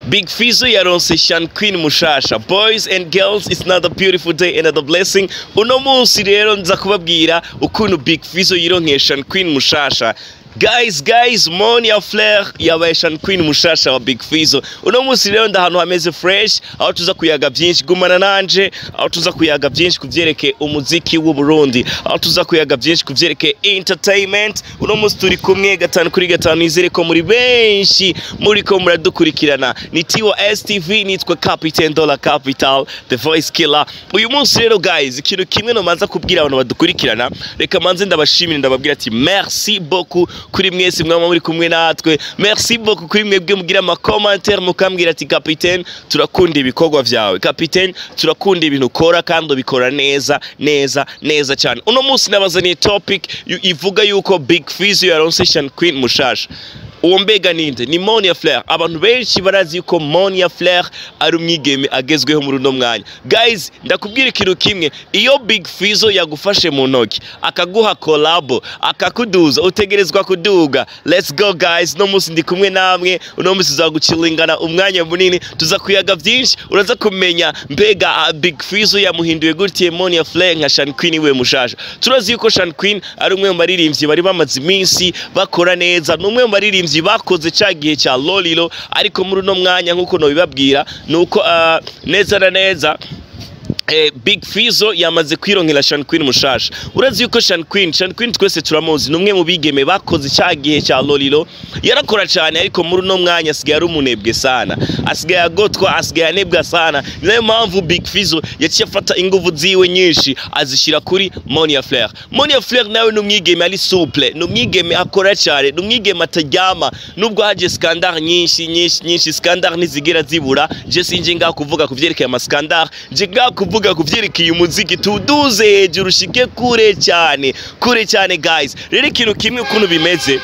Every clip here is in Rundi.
Big Fizzo yaronse Sean Queen mushasha boys and girls it's another beautiful day another blessing uno munsi rero nza kubabwira ukuntu Big Fizzo yironkeye Sean Queen mushasha Guys, guys, Monia Flair yabaye Sean Queen mushasha wa Big Fizzo. Uno munsi rero ndahantu hameze fresh, aho tuza kuyaga byinshi gumana nanje, aho tuza kuyaga byinshi kuvyerekeye umuziki w'u Burundi, aho tuza kuyaga byinshi kuvyerekeye entertainment. Uno munsi turi kumwe gatanu kuri gatanu nizere ko muri benshi muri ko muradukurikirana. Ni Tiwa STV nitwa Captain Dollar Capital, The Voice Killer. Uyu munsi rero guys, ikintu kimwe no manza kubwira abantu badukurikirana, reka manze ndabashimira ndababwira ati merci beaucoup kuri mwese mwaba muri kumwe natwe merci beaucoup kuri mwebwe mugira ama commentaire mukambwira ati capitaine turakunda ibikorwa vyawe capitaine turakunda ibintu ukora kandi ubikora neza neza neza cyane uno munsi nabazaniye topic yu- ivuga yuko Big Fizzo yaronse Sean Queen mushasha uwo mbega ninde ni Monia Flair abantu benshi barazi yuko Monia Flair ari umwigeme agezweho muri uno mwanya guys ndakubwira ikintu kimwe iyo Big Fizzo yagufashe mu ntoki akaguha kolabo akakuduza utegerezwa kuduga let's go guys no munsi ndi kumwe namwe uno munsi tuzagucilingana umwanya munini tuza kuyaga byinshi uraza kumenya mbega ah, Big Fizzo yamuhinduye gutye Monia Flair nka Sean Queen we mushasha turazi yuko Sean Queen ari umwe mu baririmbyi bari bamaze iminsi bakora neza ni umwe mu baririmbyi bakoze cya gihe cya Lolilo ariko muri uno mwanya nk'uko nobibabwira ni uko ah, neza na neza Eh, Big Fizzo yamaze kwironkera Sean Queen mushasha urazi yuko Sean Queen Sean Queen twese turamuzi ni umwe mu bigeme bakoze cya gihe cya Lolilo yarakora cyane ariko muri uno mwanya asigaye ari umunebwe sana asigaye agotwa asigaye anebwa sana ni nayo mpamvu Big Fizzo yaciye afata inguvu ziwe nyinshi azishyira kuri Monia Flair Monia Flair nawe ni umwigeme ari souple ni umwigeme akora cyane ni umwigeme ataryama nubwo haje skandal nyinshi nyinshi nyinshi skandal ntizigera zibura je sinje ngaho kuvuga ku vyerekeye ama skandal je ngaho kuvuga ku vyerekeye umuziki tuduze hejuru ushike kure cyane kure cyane guys rero ikintu kimwe ukuntu bimeze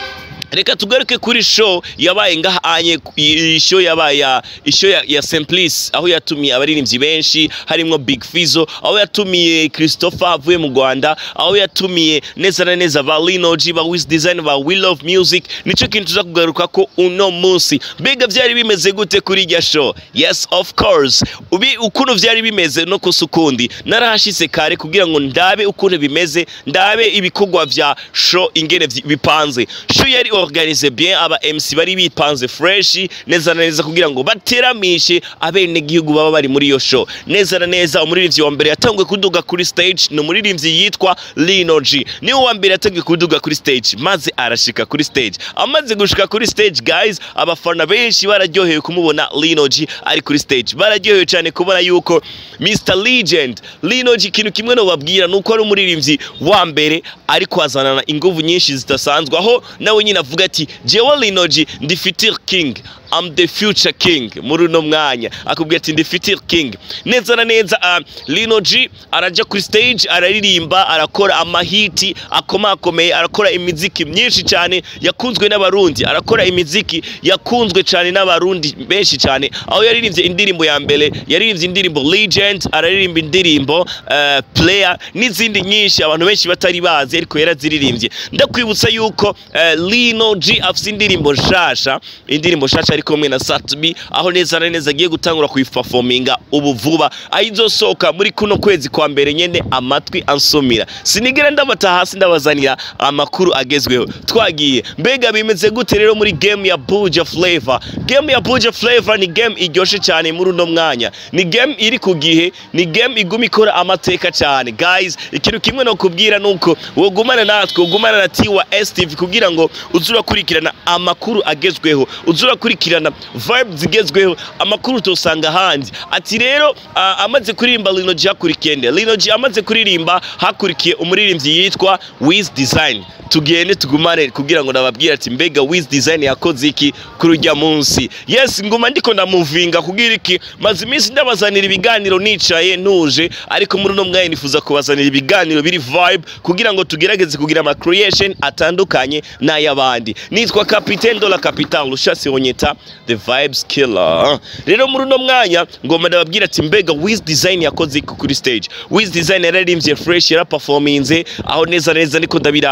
reka tugaruke kuri show yabaye ngahanye iyi show yabaye ya show ya, ya Simplice aho yatumiye abaririmbyi benshi harimo Big Fizzo aho yatumiye Christopher avuye mu Rwanda aho yatumiye neza na neza ba Lino G ba Wiz Design ba We Love Music nico kintu tuza kugaruka ko uno munsi mbega vyari bimeze gute kuri irya show yes of course ubi ukuntu vyari bimeze no kusukundi narahashitse kare kugira ngo ndabe ukuntu bimeze ndabe ibikorwa vya show ingene vyi- bipanze show yari organize bien aba MC bari bipanze fresh neza na neza kugira ngo bateramishe abene gihugu baba bari muri iyo show neza na neza umuririmbyi wa mbere yatanguye kuduga kuri stage ni umuririmbyi yitwa Lino G niwe wa mbere yatanguye kuduga kuri stage maze arashika kuri stage amaze gushika kuri stage guys abafana benshi bararyohewe kumubona Lino G ari kuri stage bararyohewe cyane kubona yuko Mr Legend Lino G ikintu kimwe no babwira nuko ari umuririmbyi wa mbere ariko azanana inguvu nyinshi zidasanzwe aho nawe nyine avuga ati jewe Lino G ndi future king I'm the future king muri uno mwanya akubwira ati ndi future king neza na neza uh, Lino G araja kuri stage araririmba arakora amahiti akomakomeye arakora imiziki myinshi cyane yakunzwe n'abarundi arakora imiziki yakunzwe cyane n'abarundi benshi cyane aho yaririmbye indirimbo ya mbere yaririmbye indirimbo Legend araririmba indirimbo uh, Player n'izindi nyinshi abantu benshi batari bazi ariko yaraziririmbye ndakwibutsa yuko uh, Lino G afite indirimbo nshasha indirimbo nshasha ari kumwe na Satbi aho neza na neza agiye gutangura kuyiperforminga ubu vuba aho izosohoka muri kuno kwezi kwa mbere nyene amatwi ansumira sinigera ndabata hasi ndabazanira amakuru agezweho twagiye mbega bimeze gute rero muri game ya Buja Flavor game ya Buja Flavor ni game iryoshe cyane muri uno mwanya ni game iri ku gihe ni game iguma ikora amateka cyane guys ikintu kimwe no kubwira nuko wogumana natwe wogumana na Tiwa STV kugira ngo uzurakurikirana amakuru agezweho uzurakurikirana vibe zigezweho amakuru utosanga ahandi ati rero ah, amaze kuririmba Lino G hakurikiye nde Lino G amaze kuririmba hakurikiye umuririmbyi yitwa Wiz Design tugende tugumane kugira ngo nababwire ati mbega Wiz Design yakoze iki kuri ujya munsi yes nguma ndiko ndamuvinga kugira iki maze iminsi ndabazanira ibiganiro nicaye ntuje ariko muri uno mwanya nifuza kubazanira ibiganiro biri vibe kugira ngo tugerageze kugira ama creation atandukanye n'ay'abandi nitwa Capitaine de la Capitale ushasi onyeta the vibes killer rero muri uno mwanya ngoma ndababwira ati mbega Wiz Design yakoze iki kuri stage Wiz Design yararimbye fresh yaraperforminze aho neza neza niko ndabirabaho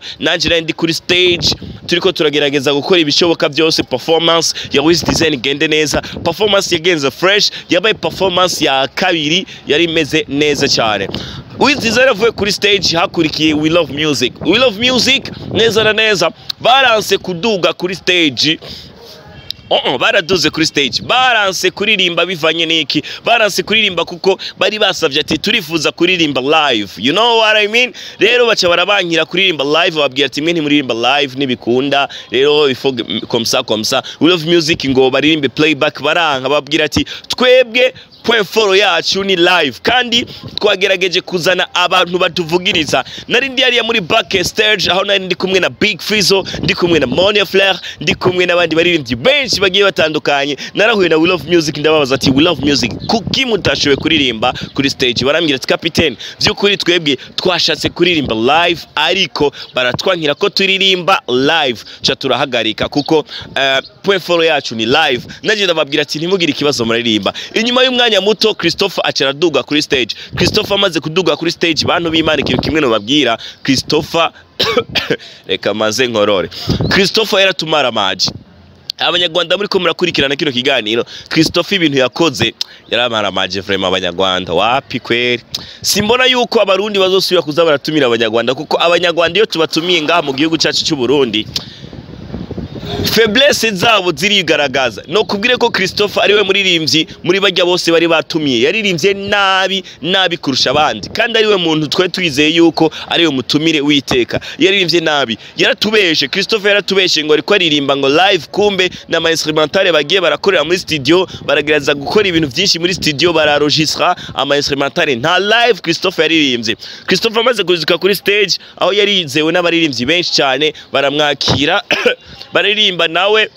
nanjye nari ndi kuri stage turiko turagerageza gukora ibishoboka byose performance ya Wiz Design igende neza performance yagenze fresh yabaye performance ya kabiri yari imeze neza cyane Wiz Design avuye kuri stage hakurikiye We Love Music We Love Music neza na neza baranse kuduga kuri stage Oh, oh, baraduze kuri stage baranse kuririmba bivanye n'iki baranse kuririmba kuko bari basavye ati turifuza kuririmba live you know what I mean rero baca barabankira kuririmba live babwira ati mwe ntimuririmba live ntibikunda rero ifo komsa komsa we love music ngo baririmbe playback baranka babwira ati twebwe point foro yacu ni live kandi twagerageje kuzana abantu batuvugiriza nari ndi hariya muri back stage aho nari ndi kumwe na Big Fizzo ndi kumwe na Monia Flair ndi kumwe n'abandi baririmbyi benshi bagiye batandukanye narahuye na We Love Music ndababaza ati We Love Music kuki mutashoboye kuririmba kuri stage barambwira ati capitaine by'ukuri twebwe twashatse kuririmba live ariko baratwankira ko turirimba live cha turahagarika kuko uh, point foro yacu ni live naje ndababwira ati ntimugire ikibazo muraririmba inyuma y'umwanya muto Christopher acara aduga kuri stage Christopher amaze kuduga kuri stage bantu b'Imana ikintu kimwe no babwira Christopher reka maze nkorore Christopher yaratumara maji abanyarwanda muri ko murakurikirana kino kiganiro Christophe ibintu yakoze yaramaramaje vraiment abanyarwanda wapi kweri simbona yuko abarundi bazosubira kuza baratumira abanyarwanda kuko abanyarwanda iyo tubatumiye ngaha mu gihugu cyacu cy'u Burundi faiblesse zabo zirigaragaza no kubwire ko Christophe ariwe muririmbyi muri bajya bose bari batumiye yaririmbye nabi nabi kurusha abandi kandi ariwe muntu twe twizeye yuko ariwe mutumire witeka yaririmbye nabi yaratubeshe Christophe yaratubeshe ngo ariko aririmba ngo live kumbe na ma instrumentale bagiye barakorera muri studio baragereza gukora ibintu byinshi muri studio bararegistra ama instrumentale nta live Christophe yaririmbye Christophe amaze kuzuka kuri stage aho yarizewe n'abaririmbyi benshi cyane baramwakira baririmba nawe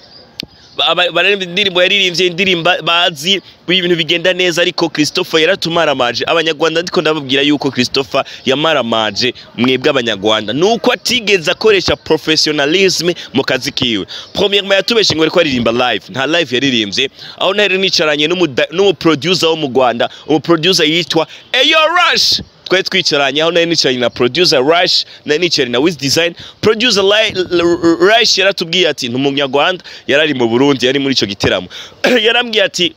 baririmba indirimbo yaririmbye indirimbo bazi ibintu bigenda neza ariko Christopher yaratumaramaje abanyarwanda ndiko ndababwira yuko Christopher yamaramaje mwebwe abanyarwanda nuko atigeze akoresha professionalism mu kazi kiwe premièrement yatubeshe ngo ariko aririmba live nta live yaririmbye aho nari nicaranye n'umu producer wo mu Rwanda umu producer yitwa Eyo Rush twari twicaranye aho nari nicaranye na producer Rush nari nicaranye na Wiz Design producer Rush yaratubwiye ati ntumunyarwanda yarari mu Burundi yari muri ico giteramo yarambwiye ati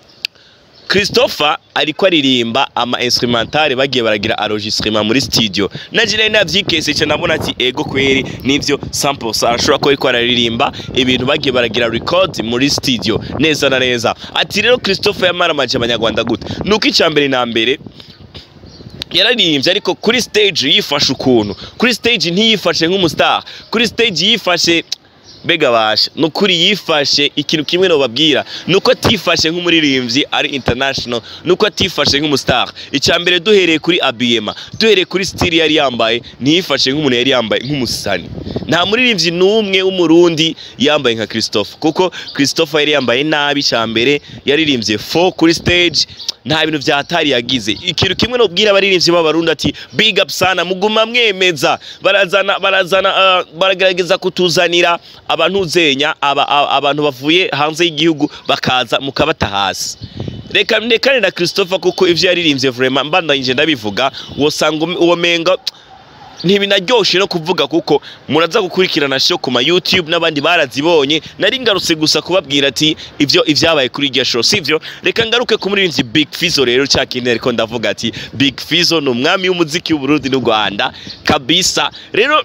Christopher ariko aririmba ama instrumentale bagiye baragira enregistrement muri studio naje nari navyikese cyane nabona ati ego kweri nivyo sample arashobora ko ariko araririmba ibintu bagiye baragira record muri studio neza na neza ati rero Christopher yamaramaje abanyarwanda gute nuko icambere na mbere yararirimbye ariko kuri stage yifashe ukuntu kuri stage ntiyifashe nk'umustar kuri stage yifashe mbega basha nukuri yifashe ikintu kimwe no babwira nuko atifashe nk'umuririmbyi ari international nuko atifashe nk'umustar icambere duhereye kuri abiyema duhereye kuri style yari yambaye ntiyifashe nk'umuntu yari yambaye nk'umusani nta muririmbyi n'umwe w'umurundi yambaye nka Christophe kuko Christophe yari yambaye nabi cambere yaririmbye fo kuri stage nta bintu vya hatari yagize ikintu kimwe no bwira abaririmbyi b'abarundi ati big up sana muguma mwemeza barazana barazana uh, baragerageza kutuzanira abantu uzenya aba, abantu bavuye hanze y'igihugu bakaza mukabata hasi reka ndekane na Christopher kuko ivyo yaririmbye vraiment mbandanyije ndabivuga wosanga uwo menga ntibinaryoshe no kuvuga kuko muraza gukurikirana show ku ma YouTube n'abandi barazibonye nari ngarutse gusa kubabwira ati ivyo ivyabaye kuri iryo show sivyo reka ngaruke ku muririmbyi Big Fizzo rero cyakindi ariko ndavuga ati Big Fizzo ni umwami w'umuziki w'u Burundi n'u Rwanda kabisa rero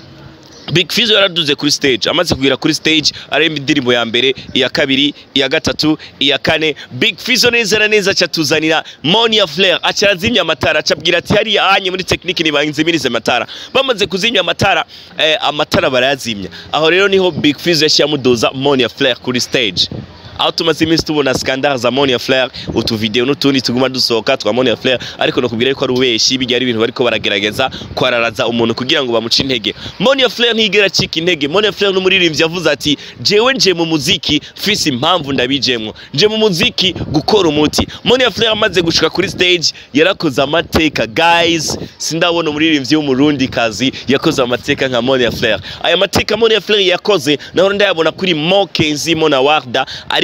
Big Fizzo yaraduze kuri stage amaze kugera kuri stage aremba indirimbo ya mbere iya kabiri iya gatatu iya kane Big Fizzo neza na neza cyatuzanira Monia Flair acarazimya amatara acabwira ati hariya anye muri technique ni banzimirize amatara bamaze kuzimya amatara eh, amatara barayazimya aho rero niho Big Fizzo yashiyamuduza Monia Flair kuri stage aho tumaze iminsi tubona skandal za Monia Flair utuvideo n'utundi tuguma dusohoka twa Monia Flair ariko no kubwira yuko ari ubeshi bijya ari ibintu bariko baragerageza kwararaza umuntu kugira ngo bamuce intege Monia Flair ntigera acika intege Monia Flair n'umuririmbyi yavuze ati jewe nje mu muziki fisi impamvu ndabijemwo nje mu muziki gukora umuti Monia Flair amaze gushika kuri stage yarakoze amateka guys sindabona umuririmbyi w'umurundi kazi yakoze amateka nka Monia Flair aya mateka Monia Flair yakoze naho ndayabona kuri Mokenzi Mona Warda ari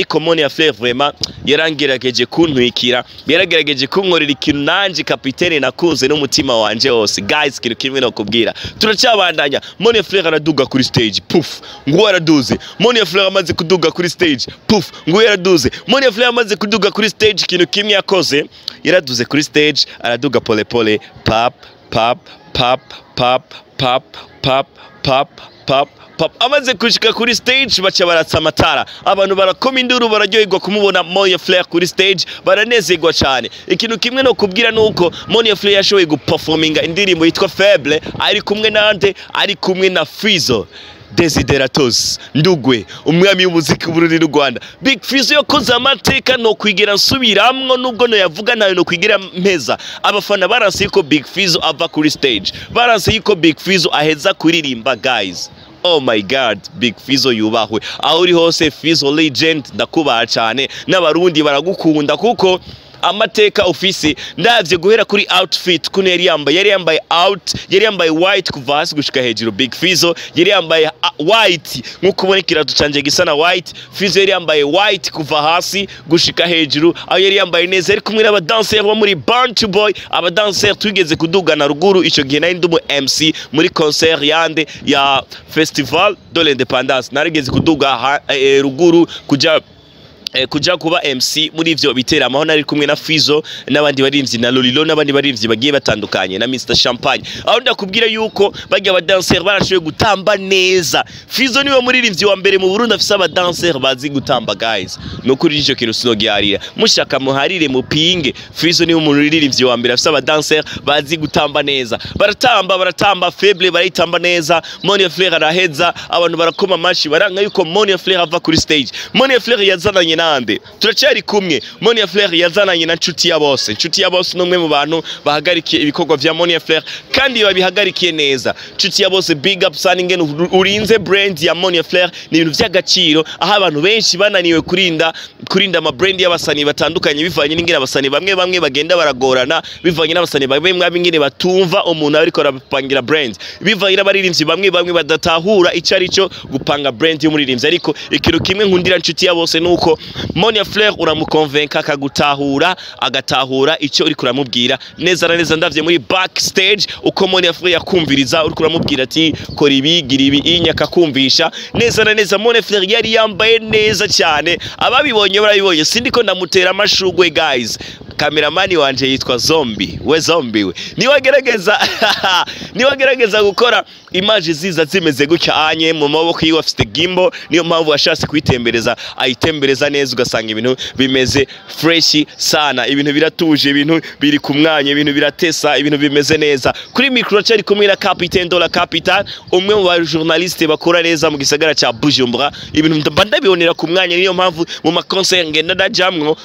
ariko Moni ya Flair vraiment yarangerageje kuntwikira yaragerageje kunkorera ikintu nanje kapitene nakunze n'umutima wanje wose guys ikintu kimwe no kubwira turacyabandanya Moni ya Flair araduga kuri stage puf ngo araduze Moni ya Flair amaze kuduga kuri stage puf ngo yaraduze Moni ya Flair amaze kuduga kuri stage ikintu kimwe yakoze yaraduze kuri stage araduga pole pole pap pap pap pap pap pap pap pap pap amaze kushika kuri stage baca baratsa amatara abantu barakoma induru bararyoherwa kumubona Moya Flair kuri stage baranezerwa cyane ikintu kimwe no kubwira nuko Moya Flair yashoboye guperforminga indirimbo yitwa Faible ari kumwe nande ari kumwe na Fizo Desideratos Ndugwe umwami w'umuziki w'Uburundi n'u Rwanda Big Fizzo yakoze amateka no kwigira nsubiramwo nubwo no yavuga ntayo no kwigira mpeza abafana baranse yuko Big Fizzo ava kuri stage baranse yuko Big Fizzo aheza kuririmba guys Oh my god Big Fizzo yubahwe aho uri hose Fizzo legend ndakubaha cyane n'abarundi baragukunda kuko amateka ufise ndavye guhera kuri outfit kuno yari yambaye yari yambaye out yari yambaye white kuva hasi gushika hejuru Big Fizzo yari yambaye uh, white nkuko ubona ikirato canje gisa na white Fizzo yari yambaye white kuva hasi gushika hejuru aho yari yambaye neza yari kumwe n'abadanseri bo muri Born to Boy abadanseri twigeze kudugana ruguru ico gihe nari ndumu MC muri concert yande ya Festival de l'Independance narigeze kuduga ha, eh, ruguru kuja eh, kuja kuba MC muri ivyo biteramo aho nari kumwe na Fizo n'abandi barimvyi na Lolilo n'abandi barimvyi bagiye batandukanye na Mr Champagne aho ndakubwira yuko bajya aba dancer barashoboye gutamba neza Fizo niwe muririmbyi wa mbere mu Burundi afise aba dancer bazi gutamba guys nukuri ico kintu sinogiharira mushaka muharire mupinge Fizo niwe muririmbyi wa mbere afise aba dancer bazi gutamba neza baratamba baratamba faible barayitamba neza Monia Flair araheza abantu barakoma amashi baranga yuko Monia Flair ava kuri stage Monia Flair yazananye nande turacyari kumwe Monia Flair yazananye na nshuti ya bose nshuti ya bose numwe mu bantu bahagarikiye ibikorwa vya Monia Flair kandi babihagarikiye neza nshuti ya bose big up sana ingene urinze brand ya Monia Flair ni ibintu vy'agaciro aho abantu benshi bananiwe kurinda kurinda ama brand y'abasani batandukanye bivanye n'ingene abasani bamwe bamwe bagenda baragorana bivanye n'abasani bamwe bamwe ingene batumva umuntu ariko arapangira brand bivanye n'abaririmbyi bamwe bamwe badatahura ico ari cyo gupanga brand y'umuririmbyi ariko ikintu kimwe nkundira nshuti ya bose nuko Monia Flair uramukonvenka akagutahura agatahura icyo uri kuramubwira neza na neza ndavye muri backstage uko Monia Flair yakumviriza uri kuramubwira ati kora ibi gira ibi inyaka kumvisha neza na neza Monia Flair yari yambaye neza cyane ababibonye barabibonye sindiko ndamutera amashugwe guys kameramani wanje yitwa Zombi we Zombi we niwagerageza niwagerageza gukora image ziza zimeze gutya anye mu maboko yiwe afite gimbo niyo mpamvu washatse kuyitembereza ayitembereza neza ugasanga ibintu bimeze fresh sana ibintu biratuje ibintu biri ku mwanya ibintu biratesa ibintu bimeze neza kuri micro cyari kumwe na Capitaine Dola Capital umwe mu ba journaliste bakora neza mu gisagara cya Bujumbura ibintu mba ndabibonera ku mwanya niyo mpamvu mu makonser ngenda ndajamwo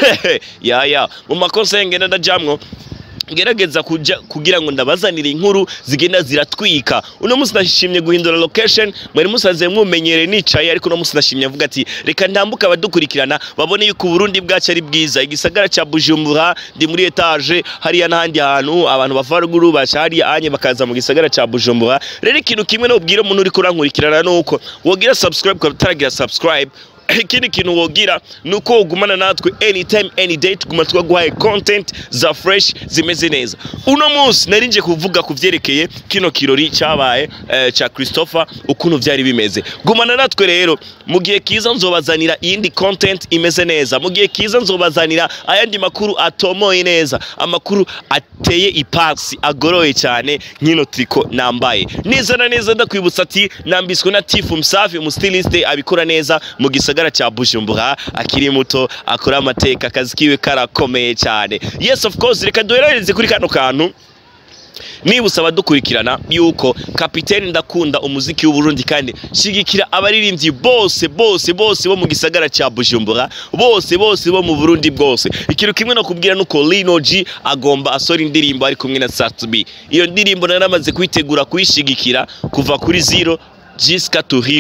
ya ya mu makonser ngenda ndajamwo gerageza kuja kugira ngo ndabazanire inkuru zigenda ziratwika uno munsi nashimye guhindura location mwari musanze mumumenyereye nicaye ariko uno munsi nashimye avuga ati reka ndambuka abadukurikirana babone yuko Burundi bwacu ari bwiza igisagara ca Bujumbura ndi muri etage hariya n'ahandi hantu abantu bava ruguru baca hariya anye bakaza mu gisagara ca Bujumbura rero ikintu kimwe no ubwira umuntu uri kurankurikirana nuko wogira subscribe ukaba utaragira subscribe ikindi kintu wogira ni uko wogumana natwe anytime any day tuguma twaguhaye content za fresh zimeze neza uno munsi nari nje kuvuga ku vyerekeye kino kirori cyabaye eh, ca Christopher ukuntu vyari bimeze gumana natwe rero mu gihe kiza nzobazanira iyindi content imeze neza mu gihe kiza nzobazanira ayandi makuru atomoye neza amakuru ateye ipasi agoroye cyane nkino triko nambaye neza na neza ndakwibutsa ati nambiswe na Tifu Msafi umustiliste abikora neza mu gisagara cha Bujumbura akiri muto akora amateka akazi kiwe karakomeye cyane yes of course reka duherereze kuri kano kantu nibutsa abadukurikirana yuko kapiteni ndakunda umuziki w'uburundi kandi shigikira abaririmbyi bose bose bose bo mu gisagara cya bujumbura bose bose bo mu burundi bwose ikintu kimwe no kubwira nuko lino g agomba asora indirimbo ari kumwe na satubi iyo ndirimbo naramaze kuyitegura kuyishigikira kuva kuri zero jiska to hero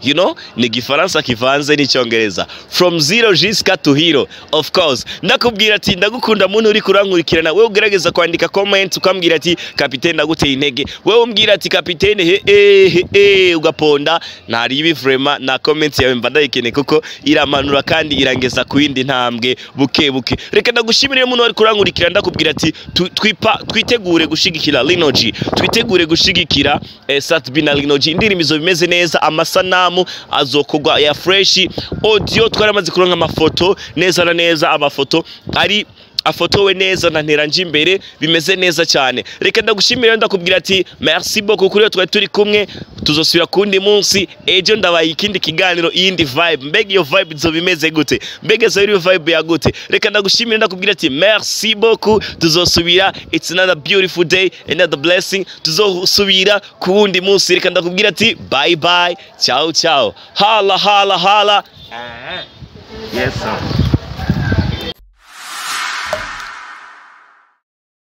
you know ni igifaransa kivanze n'icyongereza from zero jusqu'à to hero of course ndakubwira ati ndagukunda muntu uri kurankurikirana wewe ugerageza kwandika comment ukambwira ati kapitene ndaguteye intege wewe umbwira ati kapitene he eh he eh ugaponda ntari ibi vraiment na comment yawe mba ndayikeneye kuko iramanura kandi irangeza ku yindi ntambwe buke buke reka ndagushimire muntu wari kurankurikira ndakubwira ati tu- twipa twitegure gushigikira Lino G twitegure gushigikira eh, Satbi na Lino G indirimbo izo bimeze neza amasanamu azokogwa ya fresh audio twaramaze kuronka amafoto neza na neza amafoto ari afotowe neza na nteranje imbere bimeze neza cyane reka ndagushimira ndakubwira ati merci beaucoup kuri iyo twari turi kumwe tuzosubira kundi munsi ejo ndabaye ikindi kiganiro iyindi vibe mbega iyo vibe izo bimeze gute mbega izo iyo vibe ya gute reka ndagushimira ndakubwira ati merci beaucoup tuzosubira it's another beautiful day another blessing tuzosubira ku wundi munsi reka ndakubwira ati bye bye ciao ciao hala hala hala Yes, sir.